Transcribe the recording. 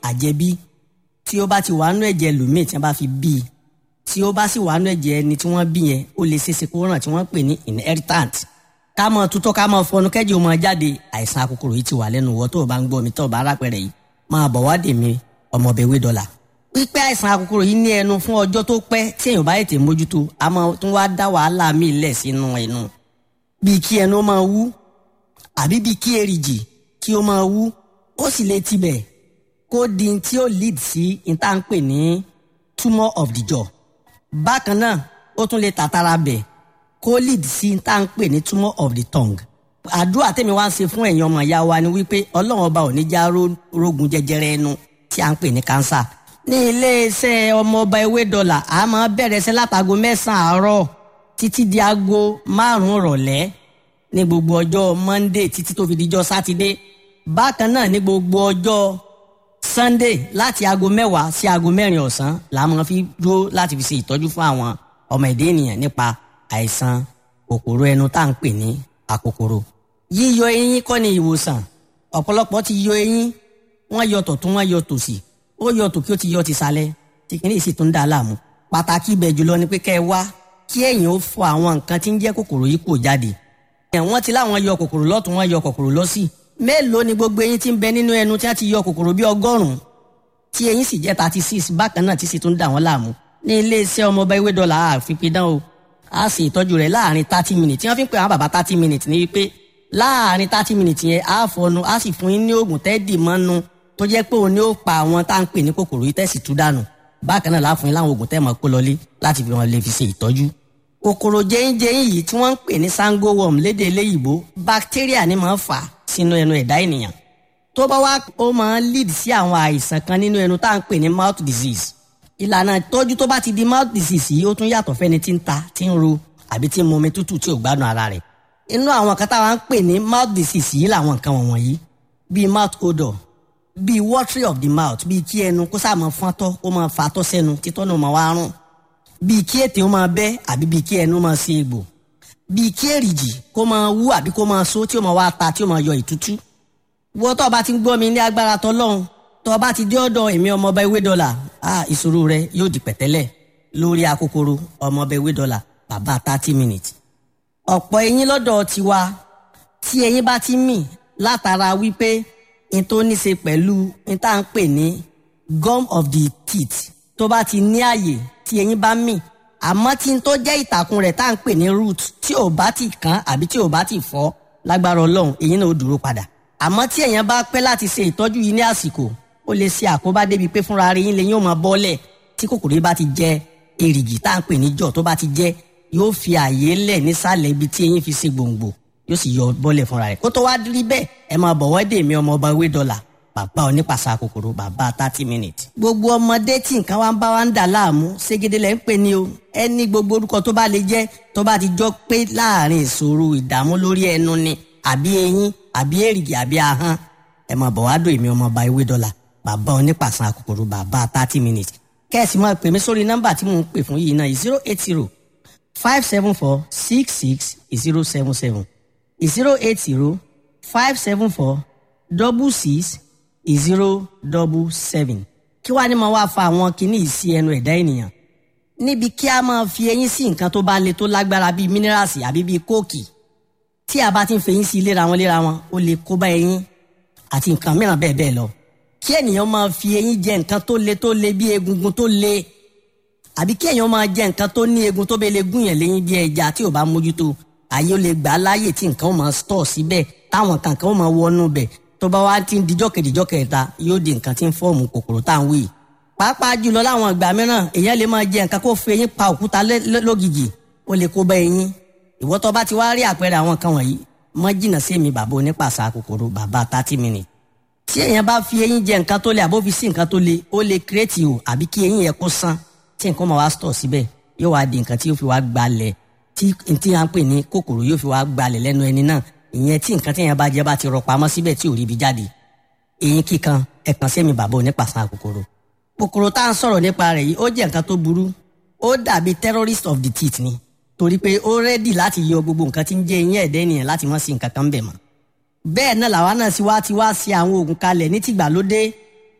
àjẹbí tí ó bá ti wà nú ẹ̀jẹ̀ lòmíì tí wọ́n bá fi bí i tí ó bá sì wà nú ẹ̀jẹ̀ ẹni tí wọ́n bí yẹn ó lè ṣeéṣe kó ràn tí wọ́n pè ní inheritant ká mọ tutọ́ ká mọ fọnú kẹ́jì ó mọ jáde àìsàn akòkòrò yìí ti wà lẹ́nu wọ́ tó o bá ń gbọ́ mi tó o bá rápẹ̀rẹ̀ yìí máa bọ̀ wá dè mí ọmọbẹ̀wé dọ́là pípẹ́ àìsàn akòkòrò yìí ní ẹnu fún ọjọ́ tó pẹ́ tí èèyàn bá ètè mójútó a máa tún wá dá wàhálà míì lẹ̀ sínú ẹnu bíi kí ẹnu máa wú àbí bíi kí èrìgì kí ó máa wú ó sì lè tibẹ̀ kó di tí ó lead sí ìta ń pè ní tumor of the jaw bákan náà ó tún lè tàtàrà bẹ̀ kó lead sí ìta ń pè ní tumor of the tongue àdúrà tèmi wá ń ṣe fún ẹ̀yin ọmọ ìyá wa ni wípé ọlọ́run ọba ò ní já rógun jẹjẹrẹ ẹnu tí a ń pè ní cancer ní iléeṣẹ́ ọmọọba ewé dọ́là a máa bẹ̀rẹ̀ sí látago mẹ́sàn-án àárọ̀ títí di aago márùn-ún rọ̀lẹ́ ní gbogbo ọjọ́ monday títí tó fi dijọ́ sátidé bákan náà ní gbogbo ọjọ́ sunday láti aago mẹ́wàá sí aago mẹ́rin ọ̀sán la máa fi dúró láti fi ṣe ìtọ́jú fún àwọn ọmọ ẹ̀dá ènìyàn nípa àìsàn kòkòrò ẹnu tá à ń pè ní àkòkòrò yíyọ eyín kọ́ ni ìwòsàn ọ̀pọ̀lọpọ̀ ti yọ eyín wọ́n yọ tọ̀tún wọ́n yọ tòsì ó yọ tòkí ó ti yọ ti sálẹ̀ tí kìíní sì tún dà láàmú pàtàkì ibẹ̀ jùlọ ni pé kẹ́ ẹ wá kí ẹ̀yin ó fọ àwọn nǹkan tí ń jẹ́ kòkòrò yìí kò jáde wọ́n ti láwọn yọ kòkòrò lọ́tún wọ́n yọ kòkòrò lọ́sì mélòó ni gbogbo eyín tí ń bẹ nínú ẹnu tí wọ́n ti yọ kòkòrò bí ọgọ́rùn-ún tí eyín sì jẹ́ thirty six bákan náà tí sì tún dà wọ́n láàmú ní iléeṣẹ́ ọmọọba ewé dọ́là àfipidán o a sì ìtọ́jú rẹ̀ láàrin thirty minutes tí wọ́n fi ń pè àwọn bàbá thirty minutes ní wípé láàrin thirty minutes yẹn á fọnu á sì fún yín ní oògùn tẹ́ẹ̀dì mọ́nu tó jẹ́ pé òun ni ó pa àwọn tá à ń pè ní kòkòrò yìí tẹ̀sí tú dànù bákan náà láàfin yín láwọn oògùn tẹ́ mọ̀ kó lọlé láti fi wọn lè fi ṣe ìtọ́jú. kòkòrò jẹ́yìnjẹ́yìn yìí tí wọ́n ń pè ní sango worm lédè eléyìíbó bacteria ni máa ń fà sínú ẹnu ẹ̀dá ènìyàn. tó bá wá ó máa ń lead sí àwọn àìsàn kan nínú ẹnu tá à ń pè ní mouth disease. ìlànà ìtọ́jú tó bá ti di mouth disease yìí ó tún yàtọ̀ fẹ́ni tí ń ta tí ń ro àbí tí ń mu omi tútù tí ò gbádùn ara rẹ̀. inú àwọn kan táwa ń pè ní mouth disease yìí làwọn nǹkan wọ̀nyí bíi mouth odor bíi watery of the mouth bíi kí ẹnu kó sáà máa fọ́ntọ́ kó máa fàtọ́ sẹ́nu títọ́ náà máa wá rùn bíi kí ètè ó máa bẹ́ àbí bíi kí ẹnu máa ṣe egbò bíi kí èrìgì kó máa wú àbí kó máa so tí ó máa wá ta tí ó máa yọ ìtútú. wọ́n tó o bá ti ń gbọ́ mi ní agbára tọ́lọ́run tó o bá ti dé ọ̀dọ̀ èmi ọmọọba ewé dọ́là ah ìṣòro rẹ yóò di pẹ̀tẹ́lẹ̀ lórí akókòrò ọmọọba ewé dọ́là bàbá thirty minutes. ọ̀pọ̀ eyín lọ́dọ̀ tiwa tí eyín bá ti mì látara wípé n tó ní ṣe pẹ̀lú n tá à ń pè ní gum of the teeth tó bá ti ní àyè tí eyín bá mì àmọ́ tí n tó jẹ́ ìtàkùn rẹ̀ tá à ń pè ní root tí ò bá ti kán àbí tí ò bá ti fọ́ lágbára ọlọ́run eyín náà ó dúró padà àmọ́ tí èèyàn bá pẹ́ láti ṣe ìtọ́jú yìí ní àsìkò ó lè ṣe àkóbá débi pé fúnra rẹ̀ yín lè yín ó máa bọ́lẹ̀ tí kòkòrò yìí bá ti jẹ èrìgì tá à ń pè ní jọ̀ tó bá ti jẹ yóò fi àyè lẹ̀ nísàlẹ̀ ibi tí eyín fi ṣe gbòǹgbò yóò sì yọ bọ́lẹ̀ fúnra rẹ̀ kó tó wá rí bẹ́ẹ̀ ẹ máa bọ̀ wọ́dé mi ọmọ ọba ewé dọ́là bàbá onípàṣà kòkòrò bàbá thirty minutes. gbogbo ọmọdé tí nǹkan wa ń bá wa ń dà láàmú ségede lẹ́ ń pè ní o ẹni gbogbo orúkọ tó bá lè jẹ́ tó bá ti jọ pé láàrin ìṣòro ìdààmú lórí ẹnu ni àbí eyín àbí èrìgì àbí ahọ́n ẹ máa bọ̀ wá dò èmi ọmọ ọba ewé dọ́là bàbá onípàṣà kòkòrò bàbá thirty minutes. kẹ́sì máa pè mí sórí nọ́mbà tí mò ń pè fún yìí náà zero eight zero five seven four six six zero seven seven zero eight zero five seven four double six zero double seven. kí wàá ní máa wá fa àwọn kinní yìí sí ẹnu ẹ̀dá ènìyàn níbi kí a máa fi eyín sí nǹkan tó bá le tó lágbára bíi mínírààsì àbí bíi kóòkì tí a bá ti ń fẹyín sí léra wọn léra wọn ó lè kó bá eyín àti nǹkan mìíràn bẹ́ẹ̀ bẹ́ẹ̀ lọ kí ènìyàn máa fi eyín jẹ nǹkan tó le tó le bí egungun tó le àbí kí èèyàn máa jẹ nǹkan tó ní egun tó bẹ́ẹ̀ lè gún yẹn léyìn bí ẹja tí ò bá mójútó àyè ó lè gbà á láàyè tí nǹkan ó máa stọ̀ síbẹ̀ táwọn kankan ó máa wọnú bẹ̀ tó bá wá ti ń dijọ́ kejìjọ́ kẹta yóò di nǹkan tí ń fọ́ọ̀mù kòkòrò tá à ń wí. pàápàá jùlọ láwọn ìgbà mìíràn èèyàn lè máa jẹ nǹkan kó fi eyín pa òkúta lógìjì ó lè kó bá eyín. ìwọ tó bá ti wá rí àpẹẹrẹ àwọn kan wọ̀nyí mọ́ jìnnà sí mi bàbá onípàṣà kòkòrò bàbá thirty minutes. tí èèyàn bá fi eyín jẹ nǹkan tó le àbó fi sí nǹkan tó le ó lè kírètì o àbí kí eyín yẹn kó sán tí nǹkan máa wá stọ̀ síbẹ̀ yóò wá di nǹkan tí yóò fi wá gbalẹ̀ tí tí a ń pè ní kòkòrò yóò fi wá gbalẹ̀ lẹ́nu ẹni náà ìyẹn tí nǹkan tí yẹn bá jẹ bá ti rọ pamọ́ síbẹ̀ tí ò rí ibi jáde eyín kíkan ẹ̀kan sẹ́mi bàbá onípàṣán kòkòrò kòkòrò tá à ń sọ̀rọ̀ nípa rẹ̀ yìí ó jẹ́ nǹkan tó burú ó dàbí terrorist of the teeth ni torí pé ó rẹ́dì láti yọ gbogbo nǹkan tí ń jẹ́ eyín ẹ̀dẹ́ ènìyàn láti mọ́ sí nǹkan kan bẹ̀ mọ́ bẹ́ẹ̀ náà làwa náà sì wá ti wá sí àwọn oògùn kalẹ̀ ní tìgbàlódé